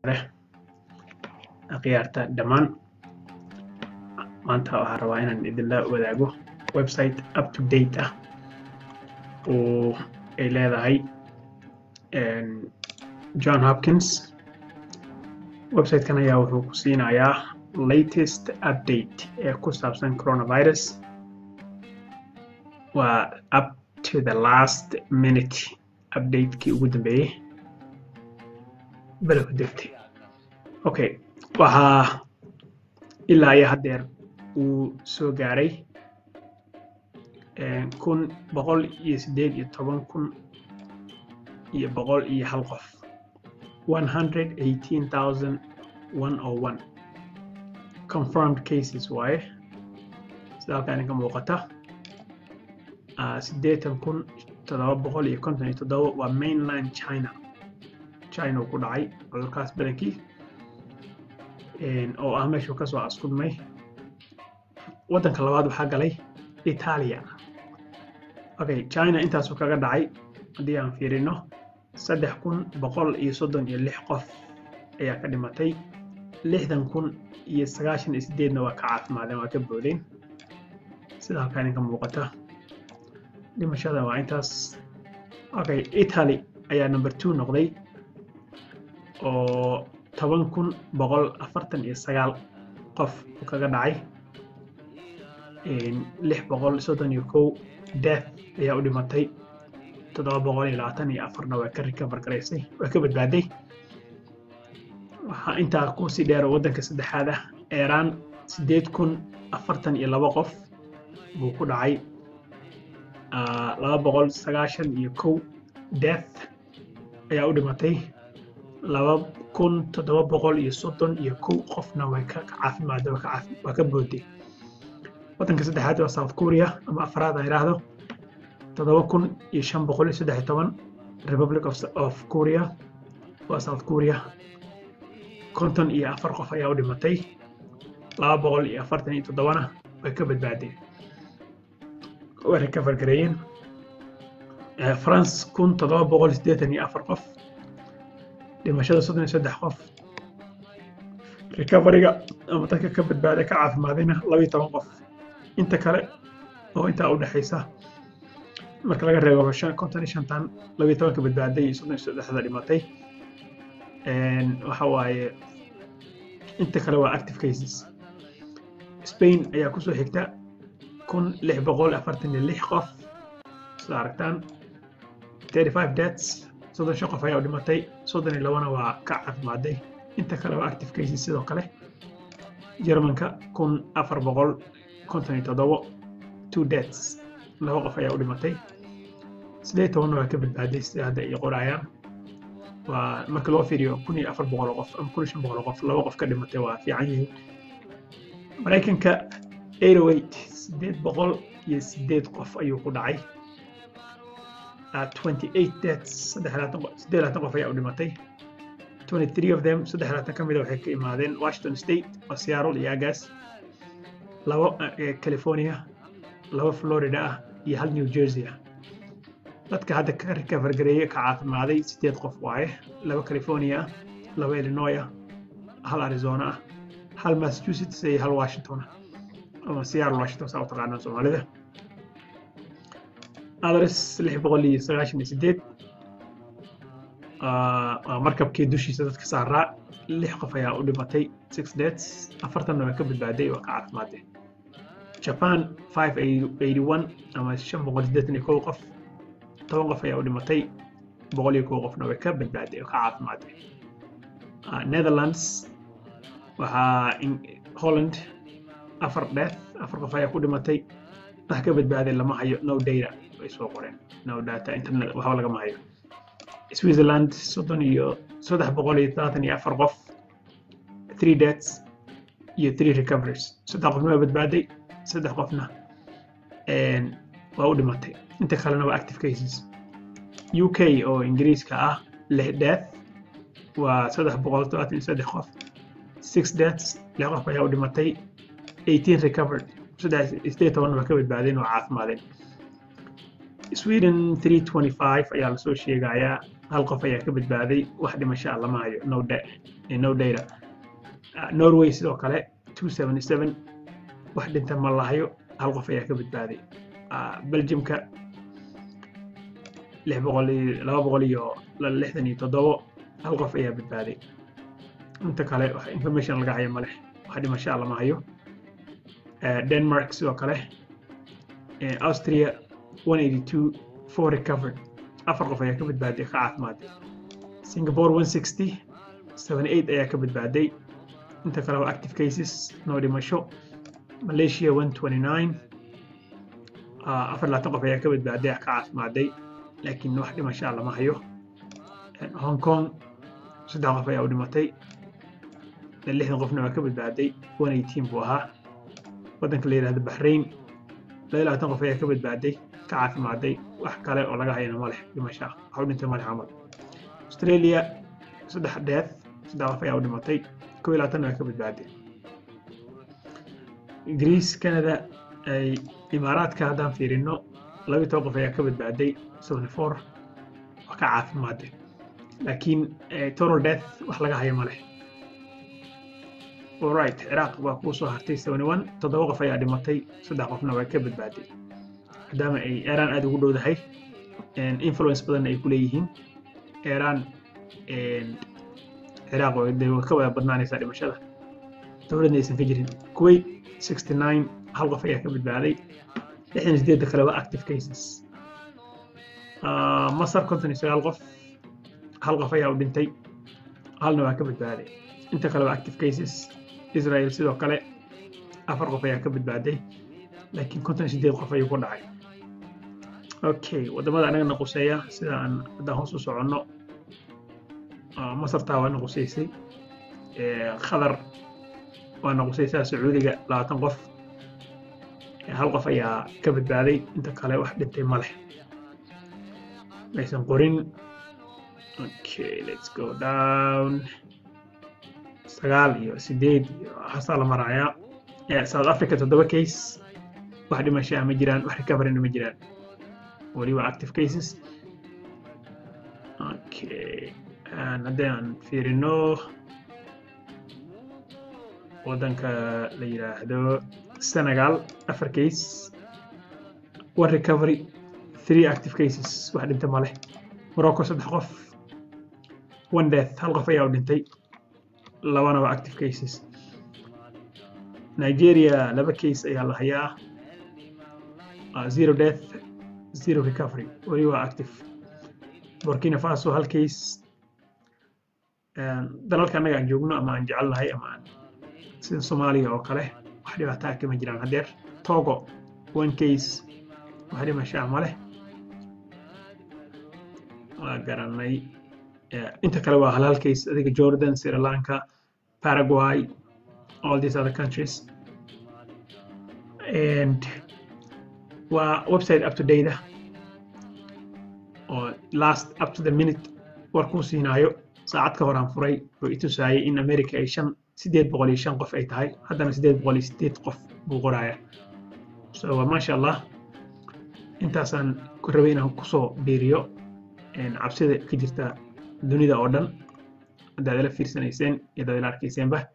akhyaarta dhammaan maanta waxaan rabaa inaan idinla wadaago website up to date ah oo ay leedahay john hopkins websitekan ayaa wuxuu ku siinayaa latest update ee ku saabsan coronavirus waa up to the last minute updatekii ugu dambeeyey bele ku degtay okay waxaa ilaa iyo haddeer uu soo gaaray kun boqol iyo siddeed iyo toban kun iyo boqol iyo hal qof one hundred eighteen thousand one oh one confirmed cases waaye sida halkaan idinka muuqata siddeetan kun toddoba boqol iyo konton iyo toddoba waa mainland china china uu ku dhacay cudurkaas badankii oo ah meeshuu kasoo askudmay waddanka labaad waxaa galay italia okay china intaasuu kaga dhacay haddii aan fiirino saddex kun boqol iyo soddon iyo lix qof ayaa ka dhimatay lixdan kun iyo sagaashan iyo sideedna waa ka caafimaadeen waa ka boodeen sida halkaa idinka muuqata dhimashada waa intaas okay italy ayaa number two noqday oo toban kun boqol afartan iyo sagaal qof uu kaga dhacay lix boqol soddon iyo kow death ayaa u dhimatay toddoba boqol iyo labaatan iyo afarna waa ka recover garaysay waa ka badbaaday waxaa intaa kusii dheer waddanka saddexaad ah eeraan siddeed kun afartan iyo laba qof buu ku dhacay laba boqol sagaashan iyo kow death ayaa u dhimatay laba kun toddoba boqol iyo soddon iyo kow qofna way ka caafimaada waa ka booday waddanka saddexaad waa south korea ama afraad aan idhaahdo toddoba kun iyo shan boqol iyo saddex iyo toban republic of korea waa south korea konton iyo afar qof ayaa u dhimatay laba boqol iyo afartan iyo toddobana way ka badbaadeen way recover gareeyeen france kun toddoba boqol siddeetan iyo afar qof dhimashada soddon iyo saddex qof recoveryga ama dadka ka badbaada ka caafimaadayna laba iyo toban qof inta kale oo intaa u dhexaysa marka laga reebo konton iyo shantan laba iyo tobanka badbaaday iyo soddon iyo saddexda dhimatay waxa waaye inta kale waa active cases spain ayaa kusoo xigta kun lix boqol afartan iyo lix qof sida aragtaan thirty five deaths soddon shan qof ayaa u dhimatay soddon iyo labana waa ka caafimaaday inta kale waa active cases sidoo kale jermanka kun afar boqol konton iyo toddobo two deaths laba qof ayaa u dhimatay siddeed tobanna waa ka badbaaday sida hadda ay qorayaan waa marka loo fiiriyo kun iyo afar boqol qof ama kun iyo shan boqol qof laba qof ka dhimatay waa fiican yihiin maraykanka eight oh eight siddeed boqol iyo siddeed qof ayuu ku dhacay twenty eight deaths saddex labaatan qof siddeed labaatan qof ayaa u dhimatay twenty three of them saddex labaatan ka mida waxay ka imaadeen washington state waa seattle iyo agaas labo california laba florida ah iyo hal new jersey ah dadka hadda ka recover gareeye ka caafimaaday sideed qof waaye laba california ah laba illinois ah hal arizona ah hal massachusetts iyo hal washington ah ama seattle washington saa u taqaanaan soomaalida others lix boqol iyo sagaashan iyo sideed waa markabkii dushiisa dadka saaraa lix qof ayaa u dhimatay six deaths afartanna waa ka badbaaday waa ka caafimaadeen japan five eighty one ama shan boqol siddeetan iyo kow qof toban qof ayaa u dhimatay boqol iyo kow qofna way ka badbaaday oo ka caafimaadeen netherlands waxaa holland afar death afar qof ayaa ku dhimatay wax ka badbaaday lama hayo no data way soo qoreen no data internet waxba lagama hayo switzerland soddon iyo saddex boqol iyo todobaatan iyo afar qof three deaths iyo three recoveries saddex qofna waa badbaaday saddex qofna waa u dhimatay inta kalena waa active cases u k oo ingiriiska ah lix death waa saddex boqol todobaatan iyo saddex qof six deaths lix qof ayaa u dhimatay eighteen recovered saddex sideed tobanna waa ka badbaadeen oo caafimaadeen sweden three twenty five ayaa lasoo sheegayaa hal qof ayaa ka badbaaday wax dhimasho ah lama hayo no, da no data uh, norway sidoo kale 277 wax dhinta ma lahayo hal qof ayaa ka badbaaday uh, belgiumka lix boqol iyo laba boqol iyo lixdan iyo toddobo hal qof ayaa badbaaday inta kale wax information laga hayo maleh wax dhimasho ah lama hayo uh, denmark sidoo kale uh, austria 182 four recovered afar qof ayaa ka badbaaday ka caafimaaday singapore 160 78 ayaa ka badbaaday inta kale waa active cases no dhimasho malaysia 129 uh, afar labaatan qof ayaa ka badbaaday ka caafimaaday laakiin wax dhimasho ah lama hayo hong kong saddex qof ayaa u dhimatay lixdan qofna waa ka badbaaday 118 buu ahaa waddanka la yidhahdo bahrain laba labaatan qof ayaa ka badbaaday ka caafimaaday wax kale oo laga hayana ma leh dhimasho ah wax u dhintay ma leh camal australia saddex death saddex qof ayaa u dhimatay kow iyo labaatanna waa ka badbaaday greece canada ay imaaraadka haddaan fiirino labiyo toban qof ayaa ka badbaaday seventy four wax ka caafimaaday laakiin total death wax laga hayo ma leh alright ciraaq waa kuu soo hartay seventy one toddoba qof ayaa dhimatay saddex qofna waa ka badbaaday maadaama ay iran aada ugu dhowdahay influence badanna ay ku leeyihiin iran ciraaq de way ka wada badnaanaysaa dhimashada dowladna aysan ka jirin kuwait sixty nine hal qof ayaa ka badbaaday lixdan sideedda kale waa active cases masar konton iyo sagaal qof hal qof ayaa u dhintay halna waa ka badbaaday inta kale waa active cases israel sidoo kale afar qof ayaa ka badbaaday laakiin konton sideed qof ayuu ku dhacay okay waddamada anaga naquseeya sida aan haddaan hoos u soconno masartaa waa naquseysay qatar waa naqusaysaa sacuudiga labaatan qof hal qof ayaa ka badbaaday inta kale wax dhintay ma leh maysan qorin okay let's go down sagaal iyo sideed iyo hasaa la marayaa south africa toddoba case wax dhimashaa ma jiraan wax recoveryna ma jiraan weli waa active cases okay haddii aan fiirino waddanka la yidhaahdo senegal afar case one recovery three active cases wax dhinta ma leh morocco saddex qof one death hal qof ayaa u dhintay labana waa active cases nigeria laba case ayaa la hayaa zero death zero recovery weli waa active burkina faso hal case dalalka annaga aan joogno ama aan jecelnahay ama aan sida soomaaliya oo kale wax dhibaataa kama jiraan haddeer togo one case wax dhimashaa ma leh waa garanay inta kale waa halhal case adiga jordan sri lanka paraguay all these other countries and waa website up to date oo last up to the minute war kuu siinaayo saacad ka horaan furay oo i tusaayay in america ay shan sideed boqol iyo shan qof ay tahay haddana sideed boqol iyo sideed qof buu qoraya so maasha allah intaasaan ku rabay inaan kusoo biiriyo cabsida ka jirta dunida oo dhan haddaad ila fiirsanayseen iyo haddaad ila arkayseenba